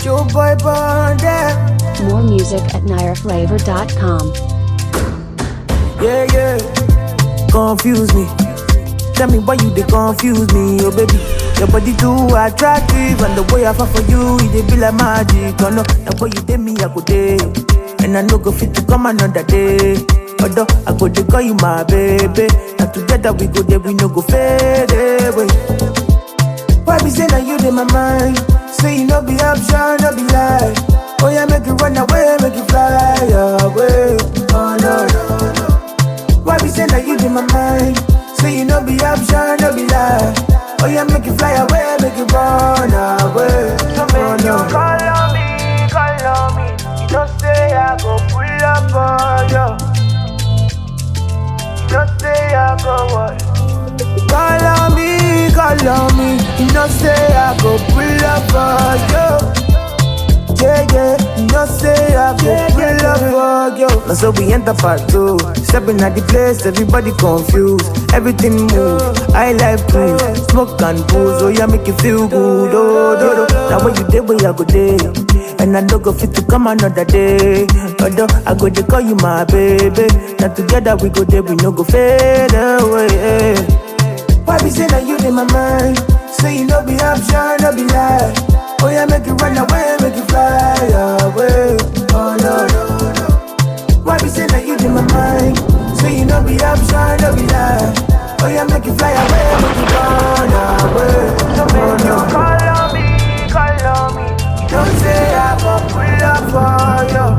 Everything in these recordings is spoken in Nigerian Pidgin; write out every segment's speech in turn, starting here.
Show boy bonder. More music at nireflavor.com. Yeah, yeah. Confuse me. Tell me why you they confuse me, oh baby. Your body too attractive, and the way I fall for you, it dey be like magic. Oh no, the way you did me, I go day, and I no go fit to come another day. Although I go to call you my baby, and together we go there, we no go fade away. Why be say that you in my mind? Say you no be option, no be lie. Oh yeah, make it run away, make it fly away. Oh no no no. Why be say that you in my mind? Say you no be option, no be lie. Oh yeah, make it fly away, make it run away. So make you call on me, call on me. You don't say I go pull up on you. You don't say I go what? Call on me, call on me. You know say I go pull up for you. Yeah, yeah, you know say I go pull up for you. Now so we enter part two. Stepping at the place, everybody confused. Everything move. I like cruise, smoke and booze. Oh yeah, make you feel good. Oh, do, do. Now when you day, where I go day. And I don't go fit to come another day. Although I go to call you my baby. Now together we go there, we no go fade away. Why be say that you in my mind? Say you no be option, no be lie. Oh yeah, make it run away, make it fly away. Oh no no no. Why be say that you in my mind? Say you no be option, no be lie. Oh yeah, make it fly away, make it run away. So make you call on me, call on me. You don't say I go pull up for you.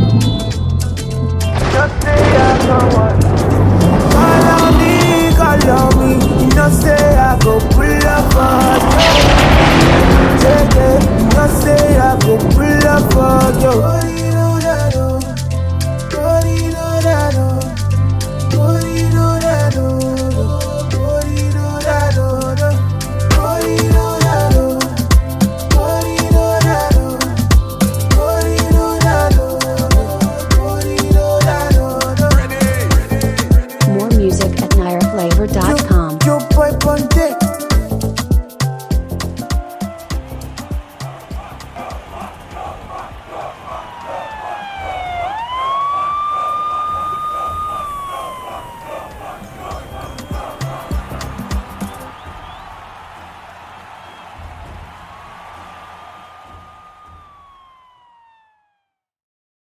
You don't say I go what? Call on me, call on me. You know say I go pull up for you. Yeah, yeah. You know say I go pull up for you. More music at nireflavor.com.